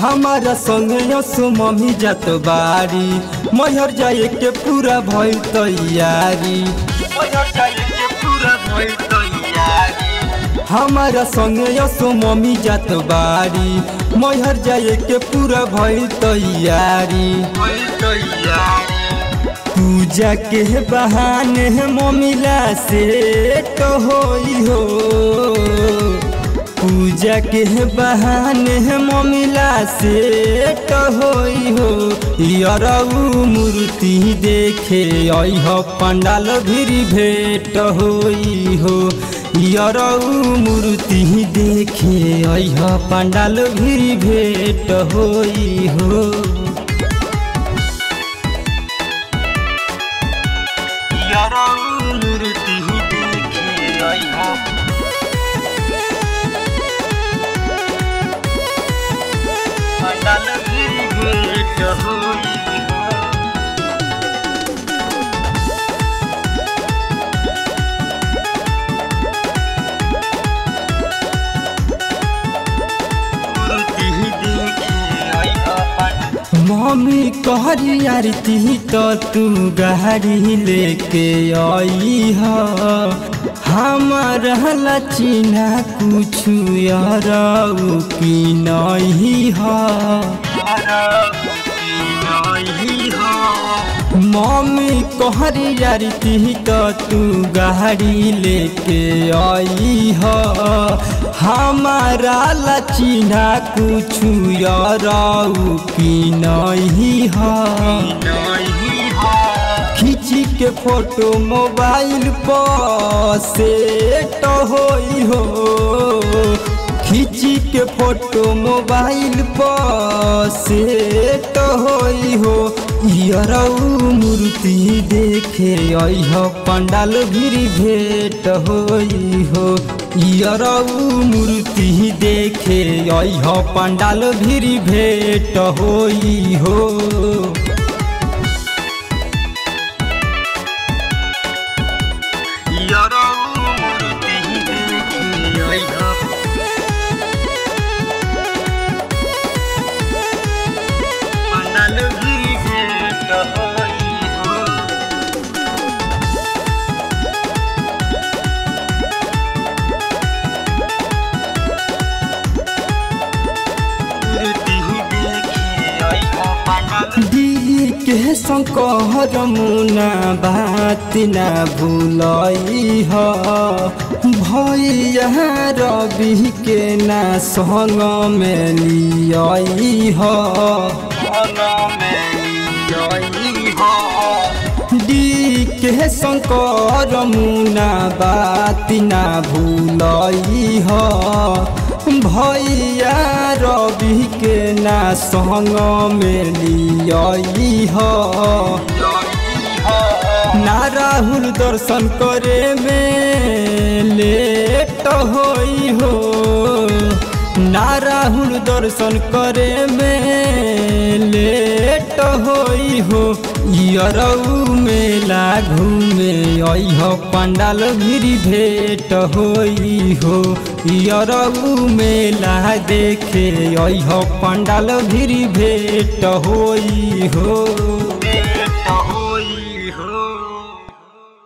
हमारा संगे यसो मम्मी जात बारी मैहर जाए के पूरा भइल तैयारी मैहर जाए के पूरा भइल तैयारी हमारा संगे यसो मम्मी जात बारी मैहर जाए के पूरा भइल तैयारी भइल तैयारी पूजा के बहाने मम्मीला से तो होई हो पूजा के बहाने मम्मीला से तो होई हो यरऊ मूर्ति देखे अह पंडाल भिरी भेट होई हो यरऊ मूर्ति देखे अह पंडाल भिरी भेट होई हो यरऊ मूर्ति देखे अह पंडाल भिरी भेट होई हो मम्मी कहरी आरती तो तू गाड़ी लेके आई ह हमारा चिन्हा कुछ यार की नहीं मम्मी कहरी आरती तो तू गाड़ी लेके आई ह हमारा लचिना कुछ याराऊ की नहीं खींची के फोटो मोबाइल पर सेट होई हो खींची के फोटो मोबाइल पर सेट होई हो यरऊ मूर्ति देखे अह पंडाल भिरी भेट होई हो यरऊ मूर्ति देखे अह पंडाल भिरी भेट होई हो यरऊ मूर्ति देखे अह पंडाल भिरी भेट होई हो दी के शंकर मुना बात ना भूलई ह भैया रवि के ना संग में लियई ह डी के शंकर मुना बात ना भूलई ह भैया रवि के ना संग में लियई ह ना राहुल दर्शन करे में लेट होई हो ना राहुल दर्शन करे में लेट होई हो यरऊ मेला घूमे अह पंडाल भिरी भेट होई हो यरऊ मेला देखे अह पंडाल भिरी भेट होई हो भेट होई हो